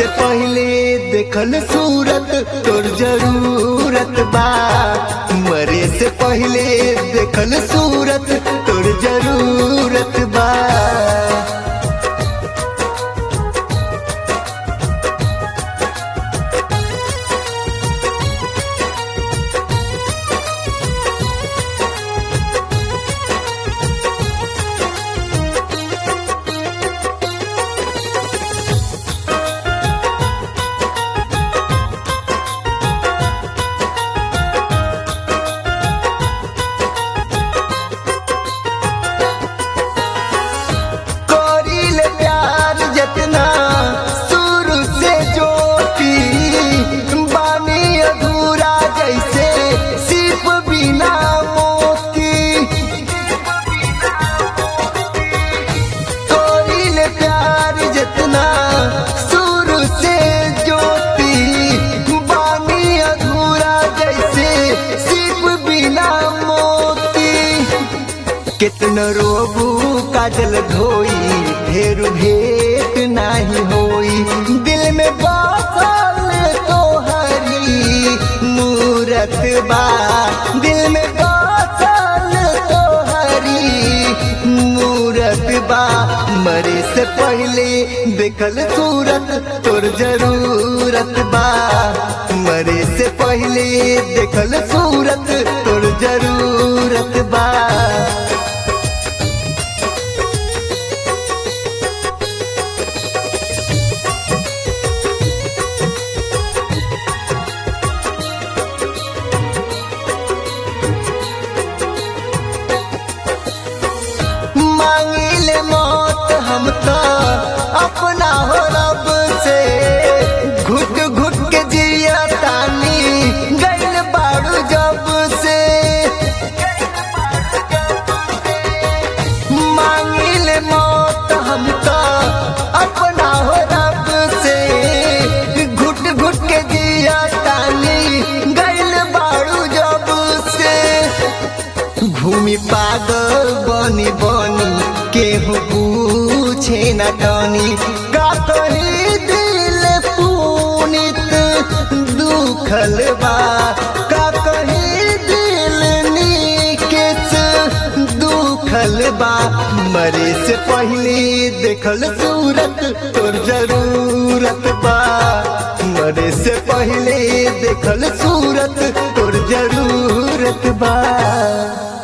से पहले देखल सूरत तोर जरूरत बा मरे से पहले देखल सूरत तोर जरूरत बा करील प्यार जतना शुरू से जोती बानी अधूरा जैसे सिर्फ बिना मोती करील प्यार जतना शुरू से जोती बानी अधूरा जैसे सिर्फ बिना मोती कितन रोबू काजल धोई फेर भेट नाही होई दिल में बासल तो हरी मूरत बा दिल में बासल तो हरी मूरत बा मरे से पहले देखल सूरत तोर जरूरत बा मरे से पहले देखल सूरत तोर जरूरत बा मांगिले मौत हम तो अपना हो रब से घुट घुट के जिया तानी गैल बाड़ू जब से मांगिले मौत हम तो अपना हो रब से घुट घुट के जिया तानी गैल बाड़ू जब से भूमि पागल बनी बनी केहू पूछे न टनी का कही दिल पुनित दुखल बा का कही दिल निकेत दुखल बा मरे से पहले देखल सूरत तोर जरूरत बा मरे से पहले देखल सूरत तोर जरूरत बा